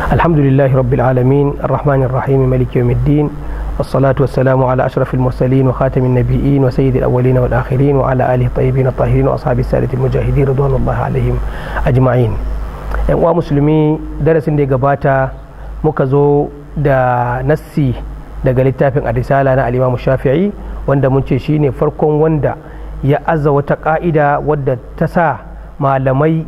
الحمد لله رب العالمين الرحمن الرحيم ملك يوم الدين والصلاة والسلام على أشرف المرسلين وخاتم النبيين وسيد الأولين والآخرين وعلى آله الطيبين الطاهرين وأصحاب السادة المجاهدين رضوان الله عليهم أجمعين uwa musulmi darasin da ya gabata muka zo da nassi daga littafin arisala na alimamu shafi'i wanda mun ce shine farkon wanda ya aza wata ka'ida wadda ta sa malamai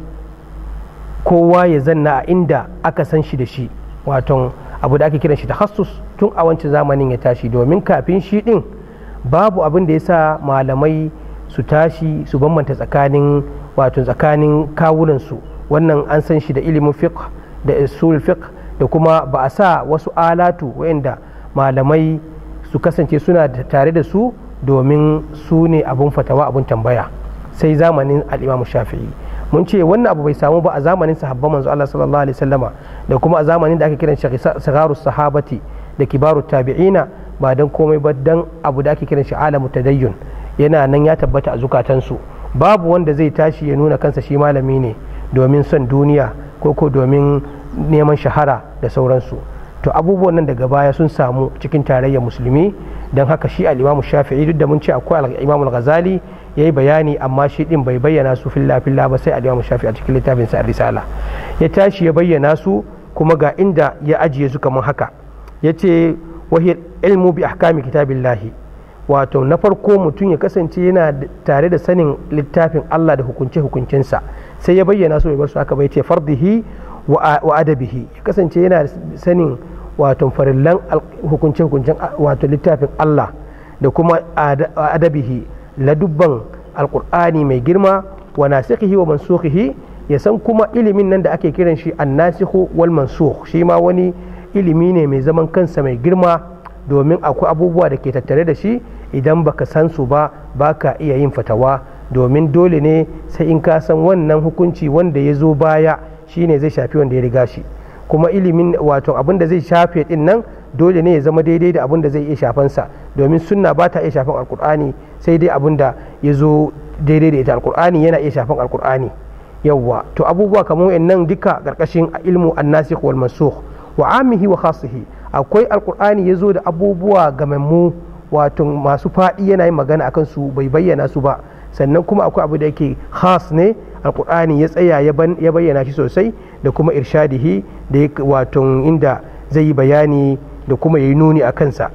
kowa ya zanna a inda aka san shi da shi waton abu da ake kiran shi takassus tun a wancan zamanin ya tashi domin kafin shi din babu abin da ya sa malamai su tashi su bambanta tsakanin wato tsakanin kawunansu wannan an san shi da ilimin fiqh da usul fiqh da kuma ba a sa wasu alatu wayanda malamai su kasance suna tare da su domin su ne abin fatawa abin tambaya sai zamanin al'imamu shafi'i mun ce wannan abu bai samu ba a zamanin sahabban manzo Allah sallallahu alaihi wasallama da kuma a zamanin da ake kiran shi sigaru sahabati da kibaru tabi'ina ba dan komai ba dan abu da ake kiran shi alamu tadayyun yana nan ya tabbata a zukatansu babu wanda zai tashi ya nuna kansa shi malami ne domin son duniya ko ko domin neman shahara da sauransu to abubuwan nan daga baya sun samu cikin tarayyar musulmi don haka shi al'imamu shafi'i duk da mun ce akwai al'imamu ghazali ya yi bayani amma shi din bai bayyana su filla filla ba sai al'imamu shafi'i a cikin littafin sa risala ya tashi ya bayyana su kuma ga inda ya ajiye su kamar haka ya ce wahiyar ilmu bi ahkami kitabillahi wato na farko mutum ya kasance yana tare da sanin littafin Allah da hukunce-hukuncensa sai ya bayyana su bai bar su haka bai ce fardihi wa adabihi ya kasance yana sanin wato farillan hukunce-hukuncen wato littafin Allah da kuma adabihi ladubban alkur'ani mai girma wa nasikhihi wa mansukhihi ya san kuma ilimin nan da ake kiran shi annasikhu wal mansukh shi ma wani ilimi ne mai zaman kansa mai girma domin akwai abubuwa da ke tattare da shi idan baka san su ba baka iya yin fatawa domin dole ne sai in ka san wannan hukunci wanda ya zo baya shine zai shafi wanda ya riga shi kuma ilimin wato abin da zai shafe din nan dole ne ya zama daidai da abin da zai iya shafansa domin sunna ba ta iya shafan alkur'ani sai dai abin da ya zo daidai da ita alkur'ani yana iya shafan alkur'ani yawwa to abubuwa kamar wayannan duka karkashin ilmu annasikh wal mansukh wa amihi wa khasihi akwai alkur'ani ya zo da abubuwa gamammu wato masu faɗi yana yin magana akan su bai bayyana su ba sannan kuma akwai abu da yake khas ne alkur'ani ya tsaya ya bayyana shi sosai da kuma irshadihi da wato inda zai yi bayani da kuma ya yi nuni a kansa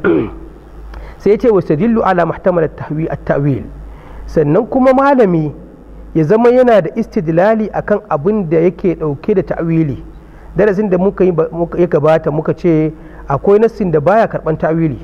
sai ya ce wasu dillu ala muhtamal at-ta'wil sannan kuma malami ya zama yana da istidlali akan abin da yake dauke da ta'wili darasin da muka ya gabata muka ce akwai nassin da baya karban ta'wili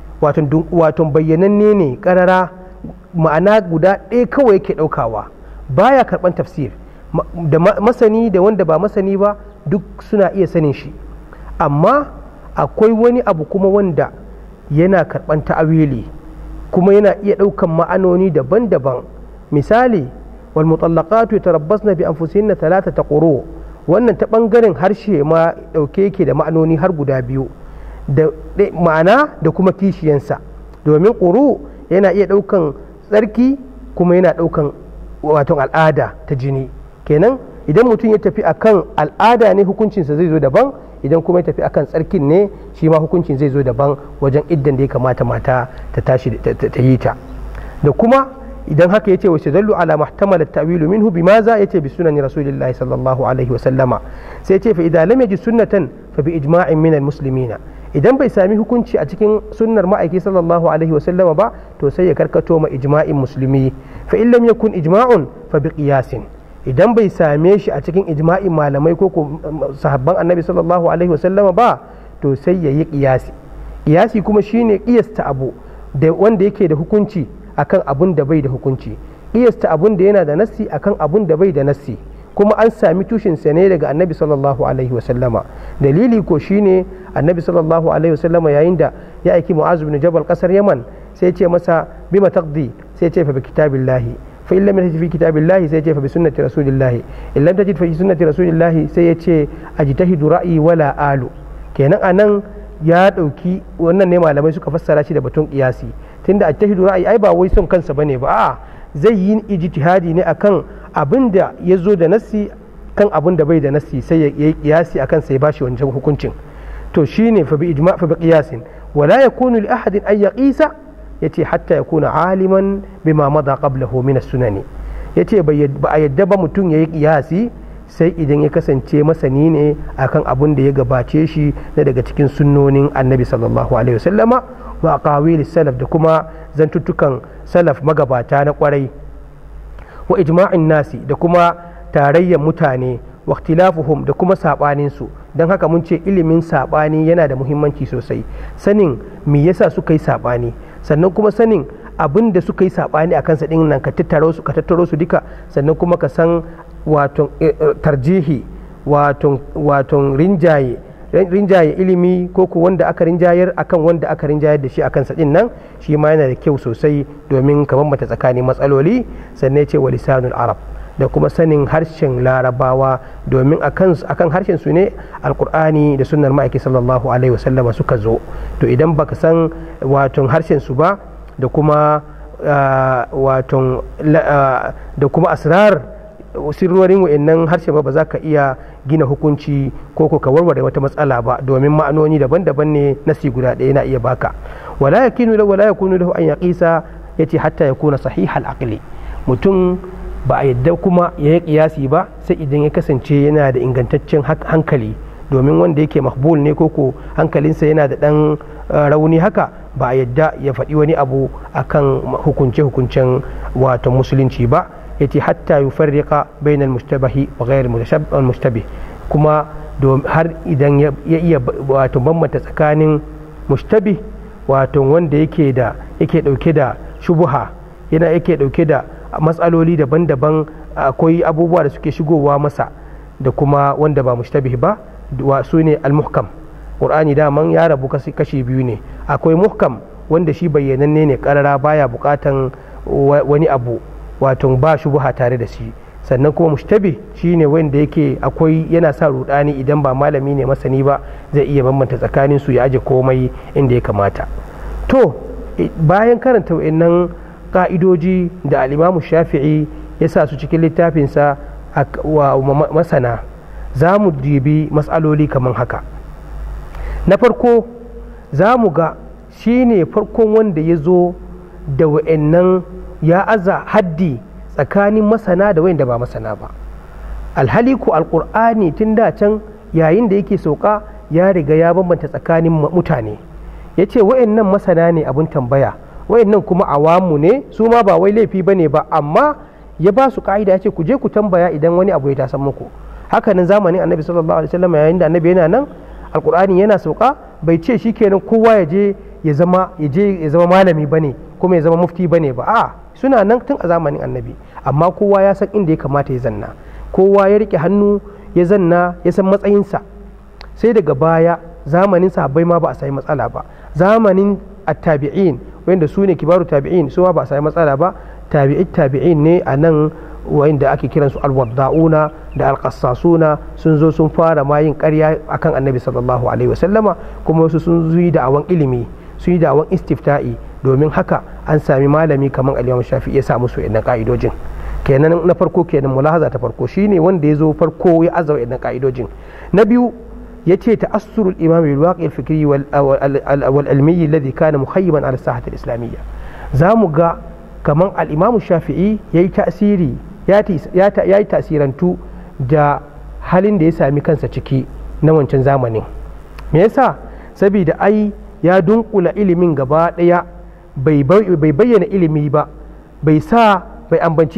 wato bayyananne ne karara ma'ana guda ɗaya kawai yake ɗaukawa baya karban tafsir da masani da wanda ba masani ba duk suna iya sanin shi amma akwai wani abu kuma wanda yana karban ta'awili kuma yana iya ɗaukan ma'anoni daban-daban misali wal mutallaqatu yatarabbasna bi anfusihinna thalathata quru wannan ta bangaren harshe ma dauke yake da ma'anoni har guda biyu da ma'ana da kuma kishiyansa domin quru yana iya ɗaukan tsarki kuma yana ɗaukan wato al'ada ta jini kenan idan mutum ya tafi akan al'ada ne hukuncinsa zai zo daban idan kuma ya tafi akan tsarkin ne shi ma hukuncin zai zo daban wajen iddan da ya kamata mata ta tashi ta yi ta da kuma idan haka yace wa dallu ala muhtamal at-ta'wilu minhu bimaza yace bi sunani rasulillahi sallallahu alaihi wa sallama sai yace fa idan lam yaji sunnatan fa bi ijma'in min al-muslimina idan bai sami hukunci a cikin sunnar ma'aiki sallallahu alaihi wa sallama ba to sai ya karkato ma ijma'in musulmi fa in lam yakun ijma'un fa bi qiyasin idan bai same shi a cikin ijma'in malamai ko sahabban annabi sallallahu alaihi wasallama ba to sai ya yi kiyasi kiyasi kuma shine kiyasta abu da wanda yake da hukunci akan abun da bai da hukunci kiyasta abun da yana da nassi akan abun da bai da nassi kuma an sami tushen sa ne daga annabi sallallahu alaihi wasallama dalili ko shine annabi sallallahu alaihi wasallama yayin da ya aiki mu'azu bin jabal kasar yaman sai ya ce masa bima taqdi sai ya ce fa bi kitabillahi فإن لم تجد في كتاب الله سيجي فبسنة رسول الله إن لم تجد في سنة رسول الله سيجي أجتهد رأيي ولا آلو kenan anan ya ɗauki wannan ne malamai suka fassara shi da batun kiyasi tunda ajtahidu ra'ayi ai ba wai son kansa bane ba a'a zai yi ijtihadi ne akan abin da ya zo da nassi kan abin da bai da nasi sai ya yi kiyasi akan sai bashi wancan hukuncin to shine fa bi ijma fa bi qiyasin wala yakunu li ahadin an yaqisa yace hatta yakuna aliman bima mada qablahu min as-sunani yace ba a yadda ba mutum yayi kiyasi sai idan ya kasance masani ne akan abin da ya gabace shi na daga cikin sunnonin annabi sallallahu alaihi wasallama wa aqawili salaf da kuma zantuttukan salaf magabata na kwarai wa ijma'in nasi da kuma tarayyar mutane wa ikhtilafuhum da kuma sabanin su don haka mun ce ilimin sabani yana da muhimmanci sosai sanin me yasa suka yi sabani sannan kuma sanin abin da suka yi sabani a kansa din nan ka tattaro su ka tattaro su duka sannan kuma ka san wato tarjihi wato rinjaye rinjaye ilimi ko ku wanda aka rinjayar akan wanda aka rinjayar da shi akan sadin nan shi ma yana da kyau sosai domin ka bambanta tsakanin matsaloli sannan ce wa lisanul arab da kuma sanin harshen larabawa domin akan harshen su ne alkur'ani da sunnar ma'aiki sallallahu alaihi wasallama suka zo to idan baka san wato harshen su ba da kuma wato da kuma asrar sirrorin wa'annan harshe ba ba za ka iya gina hukunci ko ko ka warware wata matsala ba domin ma'anoni daban-daban ne nasi guda ɗaya na iya baka wala yakinu lahu wala yakunu lahu an yaqisa yace hatta yakuna sahihal aqli mutum ba a yadda kuma ya yi kiyasi ba sai idan ya kasance yana da ingantaccen hankali domin wanda yake mahbul ne koko hankalinsa yana da ɗan rauni haka ba a yadda ya faɗi wani abu akan hukunce-hukuncen wato musulunci ba yace hatta yufarriqa bainal mushtabahi wa ghayr mushtabih kuma har idan ya iya wato bambanta tsakanin mushtabih wato wanda yake da yake dauke da shubuha yana yake dauke da matsaloli daban-daban akwai abubuwa da suke shigowa masa da kuma wanda ba mushtabih ba su ne al-muhkam qur'ani daman ya rabu kashi biyu ne akwai muhkam wanda shi bayyananne ne karara baya bukatan wani abu wato ba shubuha tare da shi sannan kuma mushtabi shine wanda yake akwai yana sa rudani idan ba malami ne masani ba zai iya bambanta tsakanin su ya aje komai inda ya kamata to bayan karanta wayannan ka'idoji da al'imamu shafi'i ya sa su cikin littafinsa wa masana za mu dibi matsaloli kamar haka na farko za mu ga shi ne farkon wanda ya zo da wa'annan ya aza haddi tsakanin masana da wayanda ba masana ba alhali ko alkur'ani tun da can yayin da yake sauka ya riga ya bambanta tsakanin mutane ya ce wa'annan masana ne abin tambaya wa'annan kuma awamu ne su ma ba wai laifi ba ne ba amma ya ba su ka'ida ya ce ku je ku tambaya idan wani abu ya tasan muku hakanan zamanin annabi sallallahu alaihi wasallam yayin da annabi yana nan alkur'ani yana sauka bai ce shikenan kowa ya je ya zama ya je ya zama malami bane kuma ya zama mufti bane ba a suna nan tun a zamanin annabi amma kowa ya san inda ya kamata ya zanna kowa ya rike hannu ya zanna ya san matsayinsa sai daga baya zamanin sahabbai ma ba a sami matsala ba zamanin attabi'in wanda su ne kibaru tabi'in su ma ba a sami matsala ba tabi'i tabi'in ne a nan wanda ake kiransu alwadda'una da alƙassasuna sun zo sun fara ma yin ƙarya akan annabi sallallahu alaihi wasallama kuma wasu sun yi da'awan ilimi sun yi da'awan istifta'i domin haka an sami malami kamar al shafi ya samu su idan ka'idojin kenan na farko kenan mulahaza ta farko shine wanda ya zo farko ya azza idan ka'idojin na biyu ya ce ta'assurul imam bil waqi al fikri wal ilmi alladhi kana muhayyiban ala sahati al islamiyya zamu ga kamar al-imam shafi'i yayi tasiri ya yi tasirantu da halin da ya sami kansa ciki na wancan zamanin me yasa saboda ai ya dunkula ilimin gaba daya bai bayyana ilimi ba bai sa bai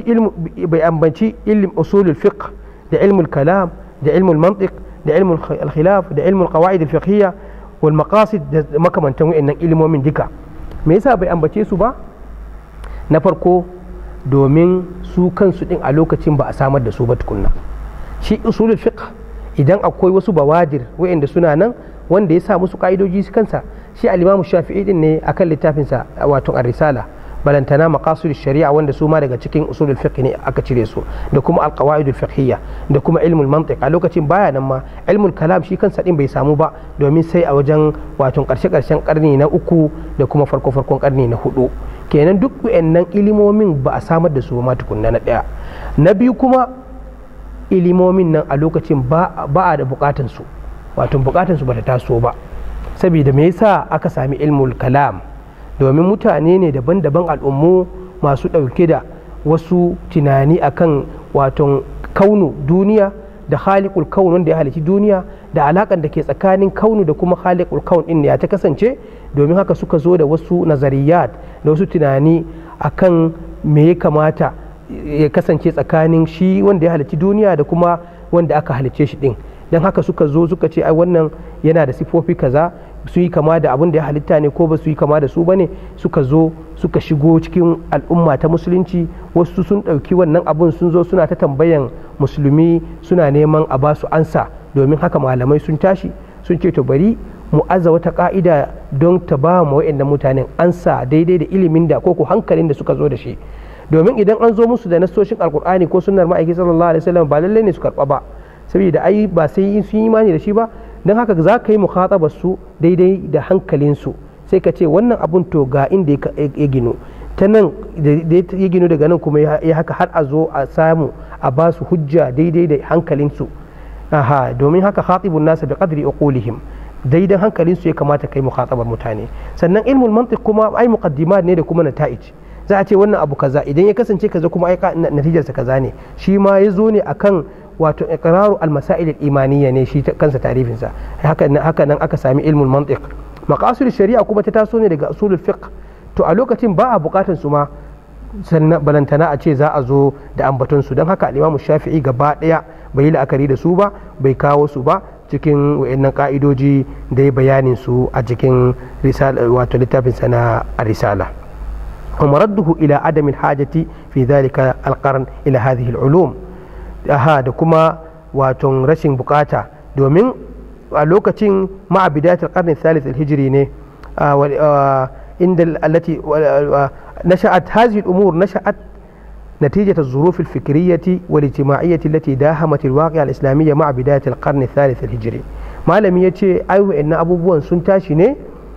ambanci ilm usulul fiqh da ilmul kalam da ilmul mantiq da ilmul khilaf da ilmul qawaid al fiqhiyya wal maqasid da makamantan wayannan ilimomin duka me yasa bai ambace su ba na farko domin su kansu din a lokacin ba a samar da su ba tukunna shi usulul fiqh idan akwai wasu bawadir wayanda suna nan wanda ya sa musu ka'idoji kansa shi al-imam shafi'i din ne akan littafinsa wato ar-risala balantana maqasid shari'a wanda su ma daga cikin usulul fiqh ne aka cire su da kuma al-qawaid al-fiqhiyya da kuma ilmul mantiq a lokacin baya nan ma ilmul kalam shi kansa din bai samu ba domin sai a wajen wato karshe karshen karni na uku da kuma farko farkon karni na hudu kenan duk wayannan ilimomin ba a samar da su ma tukunna na daya na biyu kuma ilimomin nan a lokacin ba a da bukatansu wato bukatansu ba ta taso ba saboda me yasa aka sami ilmul kalam domin mutane ne daban-daban al'ummu masu ɗauke da wasu tunani akan wato kaunu duniya da khaliqul kaun wanda ya halici duniya da alakan da ke tsakanin kaunu da kuma khaliqul kaun din ya ta kasance domin haka suka zo da wasu nazariyat da wasu tunani akan me ya kamata ya kasance tsakanin shi wanda ya halici duniya da kuma wanda aka halice shi din don haka suka zo suka ce ai wannan yana da sifofi kaza su yi kama da abin da ya halitta ne ko ba su yi kama da su ba ne suka zo suka shigo cikin al'umma ta musulunci wasu sun ɗauki wannan abun sun zo suna ta tambayan musulmi suna neman a ba su ansa domin haka malamai sun tashi sun ce to bari mu aza wata ka'ida don ta ba mu wa'annan mutanen ansa daidai da ilimin da ko hankalin da suka zo da shi domin idan an zo musu da nasoshin alkur'ani ko sunnar ma'aiki sallallahu alaihi wasallam ba lallai ne su karba ba saboda ai ba sai sun yi imani da shi ba don haka za ka yi mukhatabar su daidai da hankalinsu sai ka ce wannan abun to ga inda ya gino ta nan da ya gino daga nan kuma ya haka har a zo a samu a ba su hujja daidai da hankalinsu aha domin haka khatibun nasa bi qadri uqulihim daidan hankalinsu ya kamata kai mukhatabar mutane sannan ilmul mantiq kuma ai muqaddimat ne da kuma nata'ij za a ce wannan abu kaza idan ya kasance kaza kuma ai natijarsa kaza ne shi ma ya zo ne akan wato iqraru al-masail al-imaniyya ne shi kansa tarifin sa haka haka nan aka sami ilmul mantiq maqasid shari'a kuma ta taso ne daga usulul fiqh to a lokacin ba a bukatan su ma sannan balantana a ce za a zo da ambaton su don haka al-imamu shafi'i gaba daya bai yi la'akari da su ba bai kawo su ba cikin wayannan ka'idoji da ya bayanin su a cikin wato littafin sa na risala ومرده إلى عدم الحاجة في ذلك القرن إلى هذه العلوم aha da kuma waton rashin bukata domin a lokacin ma'a bidayatul qarni thalith al-hijri ne inda allati nasha'at hadhihi al-umur nasha'at نتيجة الظروف الفكرية والاجتماعية التي داهمت الواقع الإسلامي مع بداية القرن الثالث الهجري ما لم يتي أيوة إن أبو بوان سنتاشي ne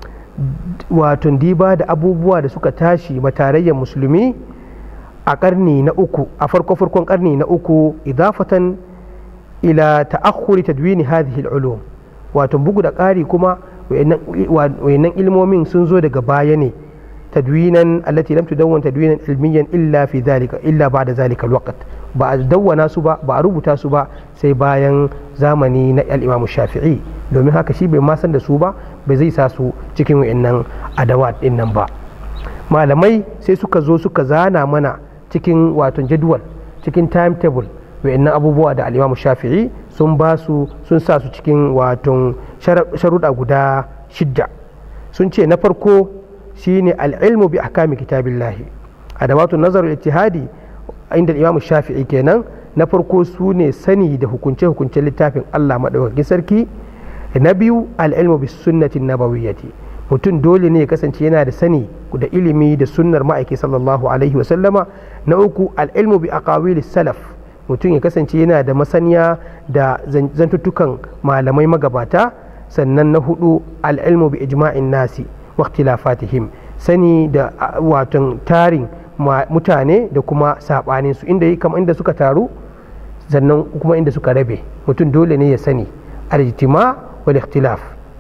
wato diba da abubuwa da suka tashi matarayyar musulmi a karni na uku a farko farkon karni na uku idafatan ila ta'akhuri tadwini hadhihi al-ulum wato bugu da ƙari kuma wayannan ilmomin sun zo daga baya ne tadwinan allati lam tudawwan tadwinan ilmiyan illa fi dhalika illa ba'da dhalika al-waqt ba a dawwana su ba ba a rubuta su ba sai bayan zamani na al-imam shafi'i domin haka shi bai ma san da su ba bai zai sa su cikin wayannan adawat din nan ba malamai sai suka zo suka zana mana cikin wato jadwal cikin timetable wa'annan abubuwa da alimamu shafi'i sun ba su sun sa su cikin wato sharuɗa guda shidda sun ce na farko shine al'ilmu bi ahkami kitabillahi adawatun nazarul ittihadi inda imamu shafi'i kenan na farko su ne sani da hukunce hukuncen littafin Allah madaukakin sarki na biyu al'ilmu bi sunnatin nabawiyyati mutum dole ne ya kasance yana da sani da ilimi da sunnar ma'aiki sallallahu alaihi wasallama na uku al'ilmu bi aqawili salaf mutum ya kasance yana da masaniya da zantuttukan malamai magabata sannan na hudu al'ilmu bi ijma'in nasi waqtilafatihim sani da watan tarin mutane da kuma sabanin su inda kama inda suka taru sannan kuma inda suka rabe mutum dole ne ya sani al-ijtima wal ikhtilaf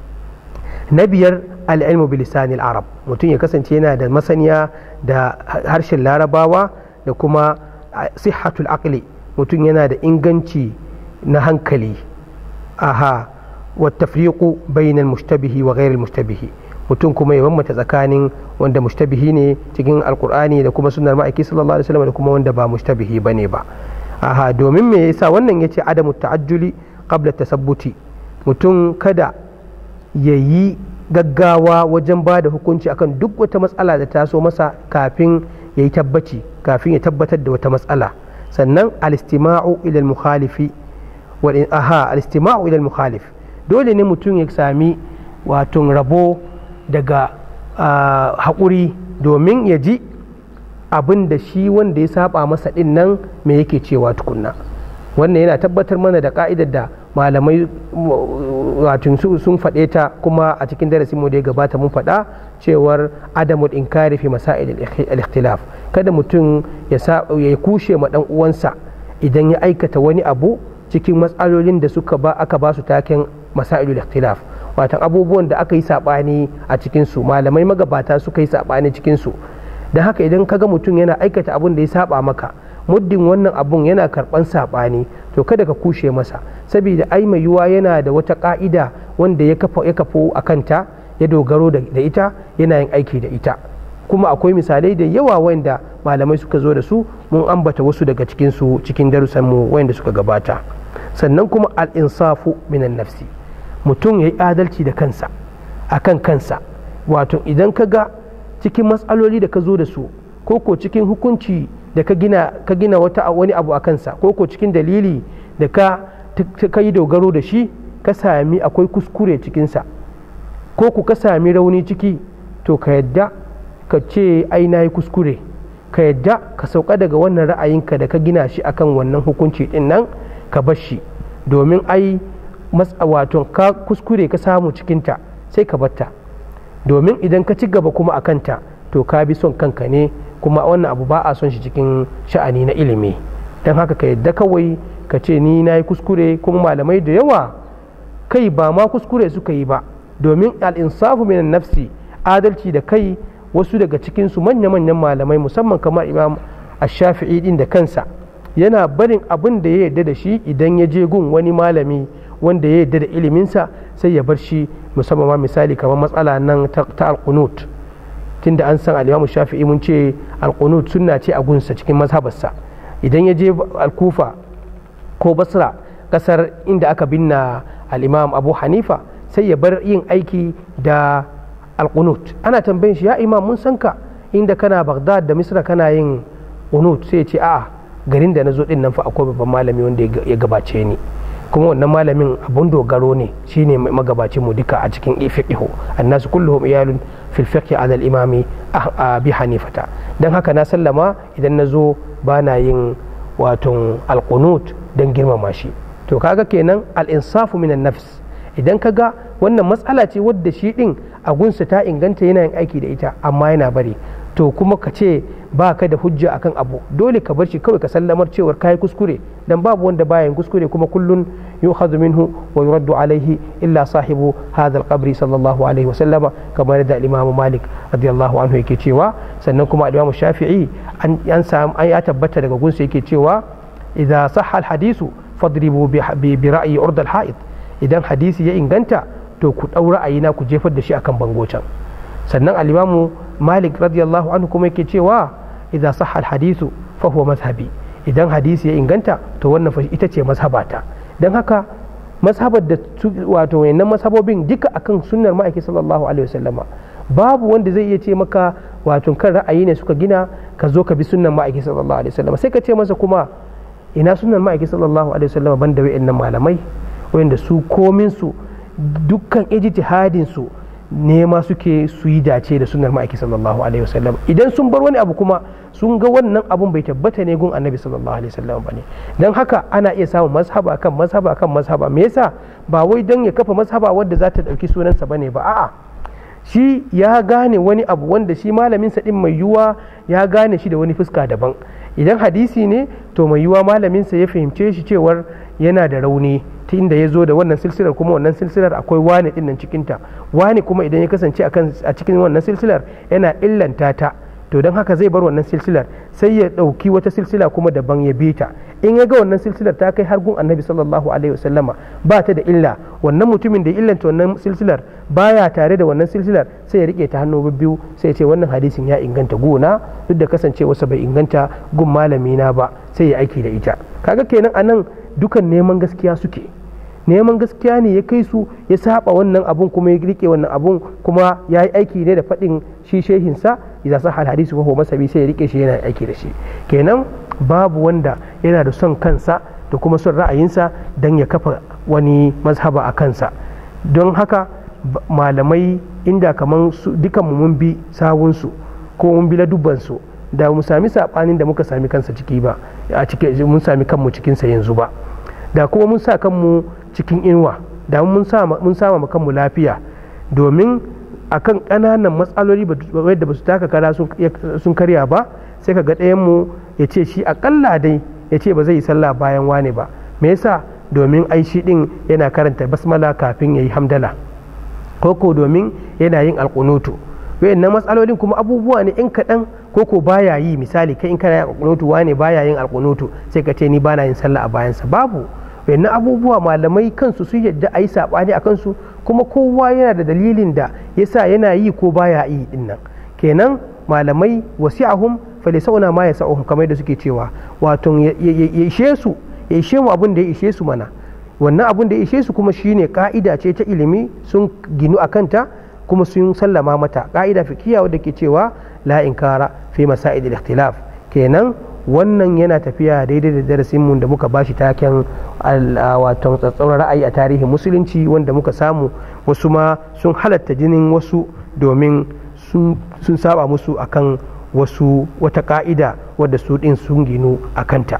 na biyar al'ilmu bilisanil arab mutum ya kasance yana da masaniya da harshen larabawa da kuma sihatul aqli mutum yana da inganci na hankali aha wa tafriqu bainal mushtabihi wa ghairil mushtabihi mutum kuma ya bambanta tsakanin wanda mushtabihi ne cikin alkur'ani da kuma sunnar ma'aiki sallallahu alaihi wasallam da kuma wanda ba mushtabihi bane ba aha domin me yasa wannan yace adamu ta'ajjuli qabla tasabbuti mutum kada ya yi gaggawa wajen ba da hukunci akan duk wata matsala da ta so masa kafin ya yi tabbaci kafin ya tabbatar da wata matsala sannan alistima'u ila mukhalifi aha alistima'u ila mukhalif dole ne mutum ya sami wato rabo daga haƙuri domin ya ji abin da shi wanda ya saba masa ɗin nan me yake cewa tukunna wannan yana tabbatar mana da ka'idar da malamai wato sun faɗe ta kuma a cikin darasin mu da ya gabata mun faɗa cewar adamul inkari fi masail al-ikhtilaf kada mutum ya ya kushe ma dan uwansa idan ya aikata wani abu cikin matsalolin da suka ba aka ba su taken masailul ikhtilaf watan abubuwan da aka yi saɓani a cikinsu malamai magabata suka yi saɓani cikinsu da haka idan kaga mutum yana aikata abun da ya saba maka muddin wannan abun yana karɓan saɓani to kada ka kushe masa saboda ai mai yiwuwa yana da wata ƙa'ida wanda ya kafo a kanta ya dogaro da ita yana yin aiki da ita kuma akwai misalai da yawa wanda malamai suka zo da su mun ambata wasu daga cikinsu cikin darussanmu wanda suka gabata sannan kuma al'insafu minan nafsi mutum ya yi adalci da kansa a kan kansa wato idan ka ga cikin matsaloli da ka zo da su ko ko cikin hukunci da ka gina ka gina wata wani abu a kansa ko ko cikin dalili da ka ka yi dogaro da shi ka sami akwai kuskure cikinsa ko ku ka sami rauni ciki to ka yadda ka ce ai na yi kuskure ka yadda ka sauka daga wannan ra'ayinka da ka gina shi akan wannan hukunci din nan ka bar shi domin ai wato ka kuskure ka samu cikinta sai ka batta domin idan ka ci gaba kuma a kanta to ka bi son kanka ne kuma wannan abu ba a son shi cikin sha'ani na ilimi don haka ka yadda kawai ka ce ni na yi kuskure kuma malamai da yawa kai ba ma kuskure suka yi ba domin al'insafu minan nafsi adalci da kai wasu daga cikinsu manya-manyan malamai musamman kamar imam ash-shafi'i din da kansa yana barin abin da ya yarda da shi idan ya je gun wani malami wanda ya yarda da iliminsa sai ya bar shi musamman ma misali kamar matsala nan ta alkunut tunda an san al shafi'i mun ce alkunut sunna ce a gunsa cikin mazhabarsa idan ya je alkufa ko basra kasar inda aka binna al-imam abu hanifa sai ya bar yin aiki da alkunut ana tambayin shi ya imam mun san ka inda kana baghdad da misra kana yin kunut sai ya ce a'a garin da na zo din nan fa akwai babban malami wanda ya gabace ni kuma wannan malamin abun dogaro ne shine magabacin mu duka a cikin fiqhu annasu kulluhum iyalun fil fiqhi ala al imami bi hanifata dan haka na sallama idan na zo bana yin wato alqunut dan girmama shi to kaga kenan al insafu minan nafs idan kaga wannan matsala ce wadda shi din a gunsa ta inganta yana yin aiki da ita amma yana bari to kuma ka ce ba ka da hujja akan abu dole ka bar shi kawai ka sallamar cewar kayi kuskure dan babu wanda bayan kuskure kuma kullun yu'khadhu minhu wa yuraddu alaihi illa sahibu hadha al-qabri sallallahu alaihi wasallama kamar da Imam Malik radiyallahu anhu yake cewa sannan kuma Imam Shafi'i an an ya tabbata daga gunsa yake cewa idza sahha al-hadisu fadribu bi ra'yi urd al-ha'id idan hadisi ya inganta to ku dau ra'ayina ku jefar da shi akan bango can sannan al-Imam Malik radiyallahu anhu kuma yake cewa idza sahha al-hadisu fa huwa mazhabi idan hadisi ya inganta to wannan ita ce mazhabata don haka mazhabar da wato wayannan mazhabobin duka akan sunnar ma'aiki sallallahu alaihi wasallama babu wanda zai iya ce maka wato kan ra'ayi ne suka gina ka zo ka bi sunnar ma'aiki sallallahu alaihi wasallama sai ka ce masa kuma ina sunnar ma'aiki sallallahu alaihi wasallama banda wayannan malamai wayanda su komin su dukkan ijtihadin su nema suke su yi dace da sunnar ma'aiki sallallahu alaihi wasallam idan sun bar wani abu kuma sun ga wannan abun bai tabbata ne gun annabi sallallahu alaihi wasallam bane dan haka ana iya samun mazhaba kan mazhaba kan mazhaba me yasa ba wai dan ya kafa mazhaba wadda za ta dauki sunansa bane ba a'a shi ya gane wani abu wanda shi malamin sa din mai yuwa ya gane shi da wani fuska daban idan hadisi ne to mai yuwa malamin sa ya fahimce shi cewar yana da rauni ta inda ya zo da wannan silsilar kuma wannan silsilar akwai wane din nan cikinta wane kuma idan ya kasance a cikin wannan silsilar yana illanta ta to don haka zai bar wannan silsilar sai ya ɗauki wata silsila kuma daban ya bi ta in ya ga wannan silsilar ta kai har gun annabi sallallahu alaihi wasallama ba ta da illa wannan mutumin da ya illanta wannan silsilar baya tare da wannan silsilar sai ya rike ta hannu biyu sai ya ce wannan hadisin ya inganta gona duk da kasancewarsa bai inganta gun malami na ba sai ya aiki da ita kaga kenan anan dukan neman gaskiya suke neman gaskiya ne ya kai su ya saba wannan abun kuma ya rike wannan abun kuma ya yi aiki ne da faɗin shi shehinsa idan sa hal hadisi ko masabi sai ya rike shi yana aiki da shi kenan babu wanda yana da son kansa da kuma son ra'ayinsa don ya kafa wani mazhaba a kansa don haka malamai inda kamar dukanmu mun bi sawunsu ko mun bi ladubbansu da mu sami saɓanin da muka sami kansa ciki ba a cikin mun sami kanmu cikinsa yanzu ba da kuma mun sa kanmu cikin inuwa da mun sama kanmu lafiya domin akan ƙananan matsaloli wadda ba su taka kara sun karya ba sai ka ga ɗayanmu ya ce shi akalla dai ya ce ba zai yi sallah bayan wane ba me yasa domin ai shi din yana karanta basmala kafin ya yi hamdala koko domin yana yin alkunutu wayannan matsalolin kuma abubuwa ne in kaɗan koko baya yi misali kai in kana yin alkunutu wane baya yin alkunutu sai ka ce ni bana yin sallah a bayansa babu wayannan abubuwa malamai kansu su yadda a yi saɓani a kansu kuma kowa yana da dalilin da yasa yana yi ko baya yi dinnan kenan malamai wasi'ahum falisauna ma yasa'uhum kamar da suke cewa wato ya ishe su ya ishe mu abin da ya ishe su mana wannan abin da ya ishe su kuma shine ka'ida ce ta ilimi sun ginu a kanta kuma sun sallama mata ka'ida fikiya wadda ke cewa la inkara fi masaid al-ikhtilaf kenan wannan yana tafiya daidai da darasin mu da muka bashi taken wato tsatsauran ra'ayi a tarihin musulunci wanda muka samu wasu ma sun halatta jinin wasu domin sun saba musu akan wasu wata ka'ida wadda su din sun ginu a kanta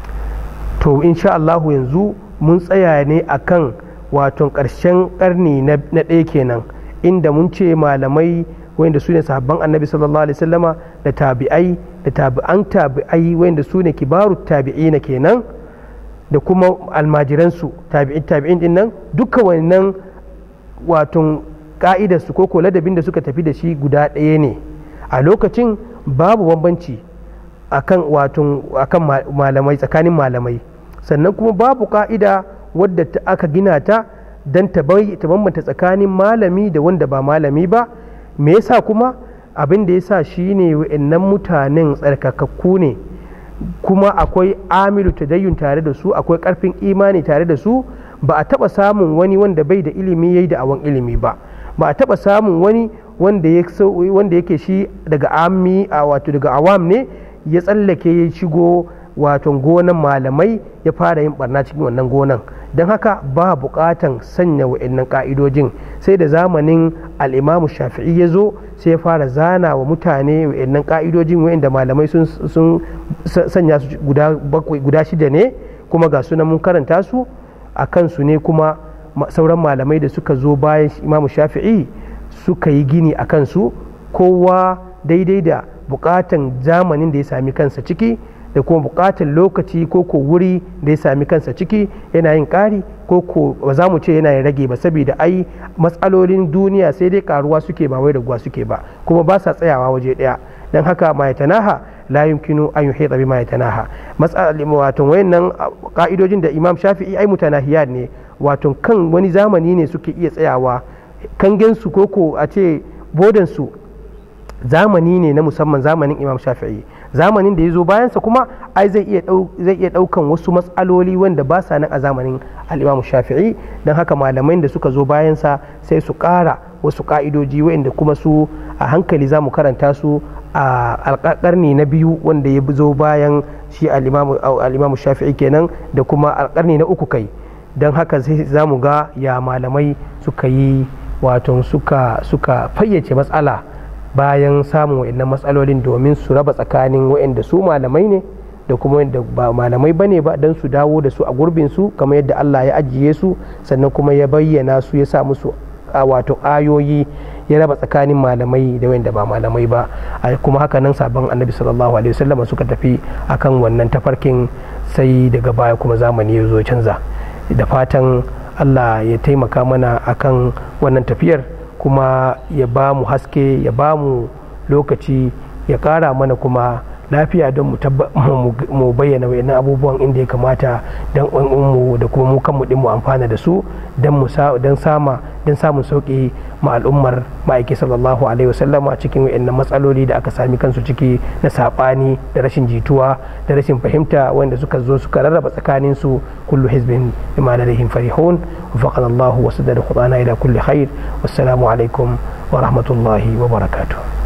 to insha Allahu yanzu mun tsaya ne akan wato ƙarshen ƙarni na ɗaya kenan inda mun ce malamai wanda su ne sahabban annabi sallallahu alaihi wasallama da tabi'ai da tabi'an tabi'ai wanda su ne kibaru tabi'ina kenan da kuma almajiransu tabi'in tabi'in din nan duka wannan wato ka'idarsu ko ladabin da suka tafi da shi guda ɗaya ne a lokacin babu bambanci akan wato akan malamai tsakanin malamai sannan kuma babu ka'ida wadda aka gina ta don ta bambanta tsakanin malami da wanda ba malami ba me yasa kuma abin da yasa shine wa'annan mutanen tsarkakakku ne kuma akwai amilu tadayyun tare da su akwai karfin imani tare da su ba a taba samun wani wanda bai da ilimi yayi da awon ilimi ba ba a taba samun wani wanda yake shi daga ammi a wato daga awam ne ya tsallake ya shigo wato gonan malamai ya fara yin barna cikin wannan gonan don haka ba bukatan sanya wa'annan ka'idojin sai da zamanin al'imamu shafi'i ya zo sai ya fara zana wa mutane wa'annan ka'idojin wa'anda malamai sun sanya su guda shida ne kuma ga sunan mun karanta su a kansu ne kuma sauran malamai da suka zo bayan imamu shafi'i suka yi gini a kansu kowa daidai da bukatan zamanin da ya sami kansa ciki da kuma bukatar lokaci ko ko wuri da ya sami kansa ciki yana yin ƙari ko ko ba za mu ce yana yin rage ba saboda ai matsalolin duniya sai dai karuwa suke ba wai raguwa suke ba kuma ba sa tsayawa waje ɗaya don haka ma tanaha la yumkinu an yuhita bima yatanaha matsalolin wato wayannan ka'idojin da imam shafi'i ai mutanahiyat ne wato kan wani zamani ne suke iya tsayawa kangensu ko ko a ce bodansu zamani ne na musamman zamanin imam shafi'i zamanin da ya zo bayansa kuma ai zai iya daukan wasu matsaloli wanda ba sa nan a zamanin al'imamu shafi'i don haka malamai da suka zo bayansa sai su kara wasu ka'idoji wa'inda kuma su a hankali za mu karanta su a alƙarni na biyu wanda ya zo bayan shi al'imamu shafi'i kenan da kuma alƙarni na uku kai don haka sai za mu ga ya malamai suka yi wato suka fayyace matsala bayan samun wa'annan matsalolin domin su raba tsakanin wa'anda su malamai ne da kuma wanda ba malamai bane ba don su dawo da su a gurbin su kamar yadda Allah ya ajiye su sannan kuma ya bayyana su ya sa musu wato ayoyi ya raba tsakanin malamai da wanda ba malamai ba kuma haka nan sabon annabi sallallahu alaihi wasallam suka tafi akan wannan tafarkin sai daga baya kuma zamani ya zo canza da fatan Allah ya taimaka mana akan wannan tafiyar kuma ya ba mu haske ya ba mu lokaci ya ƙara mana kuma lafiya don mu bayyana wayannan abubuwan inda ya kamata don mu da kuma mu kanmu din mu amfana da su don sama don samun sauƙi ma al'ummar ma'aiki sallallahu alaihi wasallam a cikin wayannan matsaloli da aka sami kansu ciki na saɓani da rashin jituwa da rashin fahimta wanda suka zo suka rarraba tsakanin su kullu hizbin bima ladayhim farihun wafaqana Allah wa sadada khudana ila kulli khair wassalamu alaikum wa rahmatullahi wa barakatuh